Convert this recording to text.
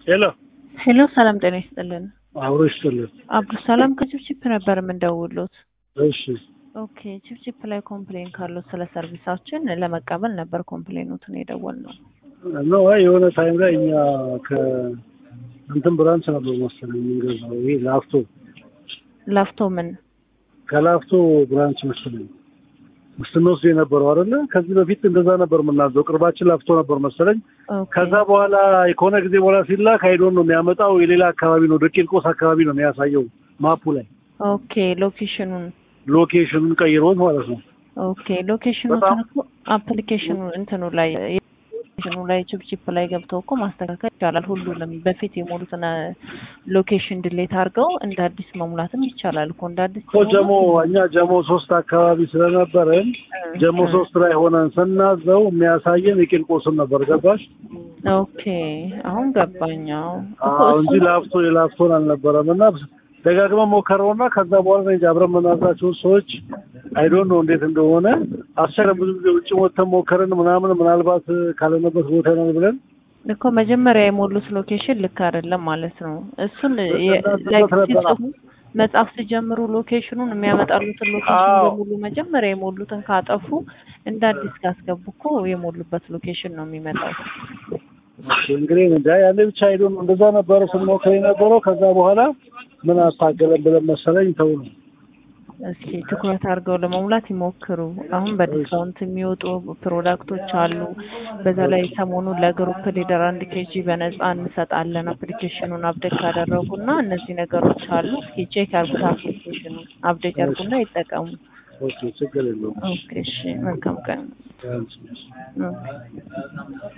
ሄሎ ሄሎ ሰላም ጤና ይስጥልን። አብሮ ይስጥልን። አብዱሰላም ከችፕችፕ ነበር የምንደውሉት። እሺ ኦኬ ችፕችፕ ላይ ኮምፕሌን ካሉት ስለ ሰርቪሳችን ለመቀበል ነበር ኮምፕሌኑትን የደወልነው። ነው የሆነ ታይም ላይ እኛ ከእንትን ብራንች ነበር መሰለኝ የምንገዛው ይሄ ላፍቶ ላፍቶ ምን ከላፍቶ ብራንች መሰለኝ ስንወስድ የነበረው አይደለ? ከዚህ በፊት እንደዛ ነበር የምናዘው። ቅርባችን ላፍቶ ነበር መሰለኝ። ኦኬ ከዛ በኋላ ከሆነ ጊዜ በኋላ ሲላክ አይዶን ነው የሚያመጣው የሌላ አካባቢ ነው፣ ወደ ቂርቆስ አካባቢ ነው የሚያሳየው ማፑ ላይ ኦኬ ሎኬሽኑን ሎኬሽኑን ቀይሮት ማለት ነው። ኦኬ ሎኬሽኑ በጣም- እኮ አፕሊኬሽኑ እንትኑ ላይ ሎኬሽኑ ላይ ችፕችፕ ላይ ገብተው እኮ ማስተካከል ይቻላል። ሁሉንም በፊት የሞሉትን ሎኬሽን ድሌት አድርገው እንደ አዲስ መሙላትም ይቻላል እኮ እንደ አዲስ እኮ ጀሞ እኛ ጀሞ ሶስት አካባቢ ስለነበረን ጀሞ ሶስት ላይ ሆነን ስናዘው የሚያሳየን የቂርቆስን ነበር። ገባሽ? ኦኬ አሁን ገባኛው አዎ እንጂ ላፍቶ የላፍቶን አልነበረም። እና ደጋግመን ሞከረውና ከዛ በኋላ ነው እንጂ አብረን የምናዛቸውን ሰዎች አይዶን ነው እንዴት እንደሆነ አስቸረን። ብዙ ጊዜ ውጭ ወጥተን ሞከርን ምናምን ምናልባት ካለንበት ቦታ ነው ብለን እኮ መጀመሪያ የሞሉት ሎኬሽን ልክ አይደለም ማለት ነው። እሱን የ- እናንተ like ነበረ። ሲጽፉ መጽሐፍ ሲጀምሩ ሎኬሽኑን የሚያመጣሉትን ሎኬሽን አዎ። በሙሉ መጀመሪያ የሞሉትን ካጠፉ እንደ አዲስ ካስገቡ እኮ የሞሉበት ሎኬሽን ነው የሚመጣው። እንግዲህ እንጃ ያኔ ብቻ አይዶን ነው እንደዛ ነበረ ስንሞክር የነበረው። ከዛ በኋላ ምን አታገለን ብለን መሰለኝ ተው ነው እስኪ ትኩረት አድርገው ለመሙላት ይሞክሩ። አሁን በዲስካውንት የሚወጡ ፕሮዳክቶች አሉ። በዛ ላይ ሰሞኑን ለግሩፕ ሊደር አንድ ኬጂ በነፃ እንሰጣለን አፕሊኬሽኑን አፕዴት ካደረጉና እነዚህ ነገሮች አሉ። እስኪ ቼክ ያርጉት አፕሊኬሽኑን አፕዴት ያርጉና ይጠቀሙ። ኦኬ ችግር የለውም። ኦኬ እሺ፣ መልካም ቀን። ቢያንስ ኦኬ